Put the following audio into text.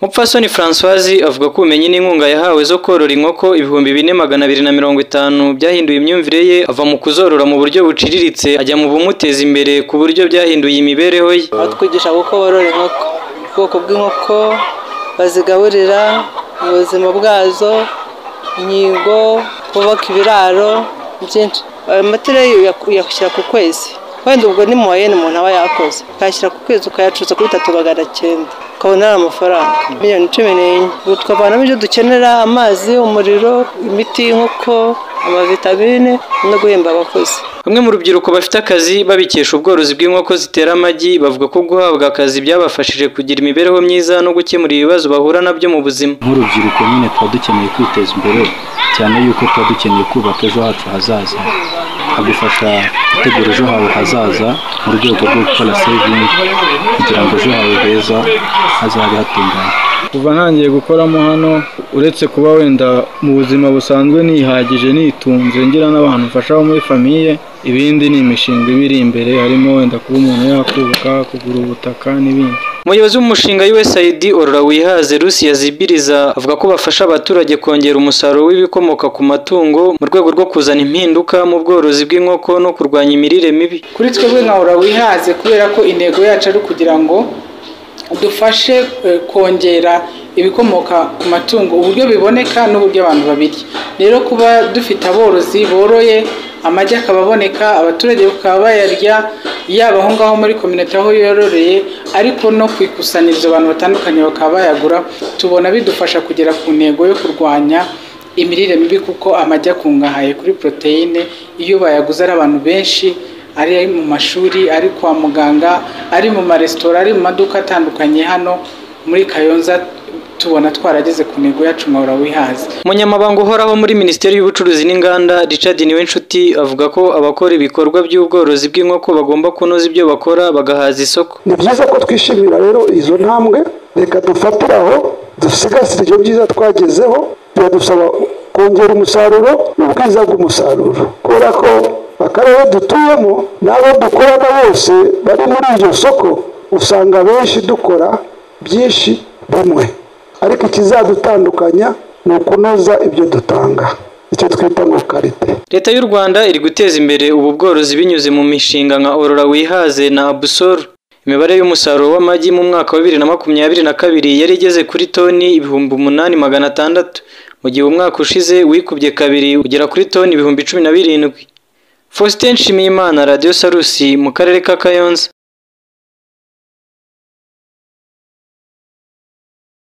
Mupfasoni Françoise avuga ko ubumenyi n'inkunga yahawe zo korora inkoko ibihumbi bine magana abiri na mirongo itanu byahinduye imyumvire ye ava mu kuzorora mu buryo buciriritse ajya mu bumuteza imbere ku buryo byahinduye imibereho ye batwigisha uko borora inkoko ubwoko bw'inkoko bazigaburira mu buzima bwazo inkingo kubaka ibiraro byinshi amatereyi uyashyira ku kwezi wenda ubwo ni muwayeni umuntu aba yakoze ukayashyira ku kwezi ukayacuza kuri bitatu magana cyenda ukabona ari amafaranga miliyoni cumi n'enye ubu tukavanamo ibyo dukenera amazi umuriro imiti y'inkoko amavitamine no guhemba abakozi Bamwe mu rubyiruko bafite akazi babikesha ubworozi bw'inkoko zitera amagi bavuga ko guhabwa akazi byabafashije kugira imibereho myiza no gukemura ibibazo bahura nabyo mu buzima nk'urubyiruko nyine tuba dukeneye kwiteza imbere cyane yuko tuba dukeneye kubaka ejo hacu hazaza hagufasha gutegura ejo hawe hazaza mu rwego rwo gukora sevingi kugira ngo ejo hawe heza hazabe hatunganye kuva ntangiye gukoramo hano uretse kuba wenda mu buzima busanzwe nihagije nitunze ngira n'abantu mfasha bo muri famiye ibindi ni imishinga ibiri imbere harimo wenda kuba umuntu yakubaka kugura ubutaka n'ibindi umuyobozi w'umushinga USAID Orora Wihaze Lucy Yazibiriza avuga ko bafasha abaturage kongera umusaruro w'ibikomoka ku matungo mu rwego rwo kuzana impinduka mu bworozi bw'inkoko no kurwanya imirire mibi kuri twebwe nka ora wihaze kubera ko intego yacu ari ukugira ngo dufashe eh, kongera ibikomoka ku matungo uburyo biboneka n'uburyo abantu babirya rero kuba dufite aborozi boroye amagi akaba aboneka abaturage bakaba bayarya yaba aho ngaho muri kominota aho yororeye ariko no ku ikusanyirizo abantu batandukanye bakaba bayagura tubona bidufasha kugera ku ntego yo kurwanya imirire mibi kuko amagi akungahaye kuri poroteyine iyo bayaguze ari abantu benshi ari mu mashuri ari kwa muganga ari mu maresitora ari mu maduka atandukanye hano muri kayonza tubona twarageze ku ntego yacu nkahora wihaze Umunyamabanga uhoraho muri Minisiteri y'Ubucuruzi n'Inganda Richard Niwenshuti avuga ko abakora ibikorwa by'ubworozi bw'inkoko bagomba kunoza ibyo bakora bagahaza isoko ni byiza ko twishimira rero izo ntambwe reka dufatire aho dusigasire ibyo byiza twagezeho biradusaba kongera umusaruro n'ubwiza bw'umusaruro kubera ko akarere dutuyemo n'abo dukorana bose bari muri iryo soko usanga benshi dukora byinshi bimwe ariko ikizadutandukanya ni ukunoza ibyo dutanga icyo twita ngo karite Leta y'u Rwanda iri guteza imbere ubu bworozi binyuze mu mishinga nka Orora Wihaze na Abusol imibare y'umusaruro w'amagi mu mwaka wa bibiri na makumyabiri na kabiri yari igeze kuri toni ibihumbi umunani magana atandatu mu gihe umwaka ushize wikubye kabiri ugera kuri toni ibihumbi cumi na birindwi Faustin Nshimiyimana Radio Salusi mu karere ka Kayonza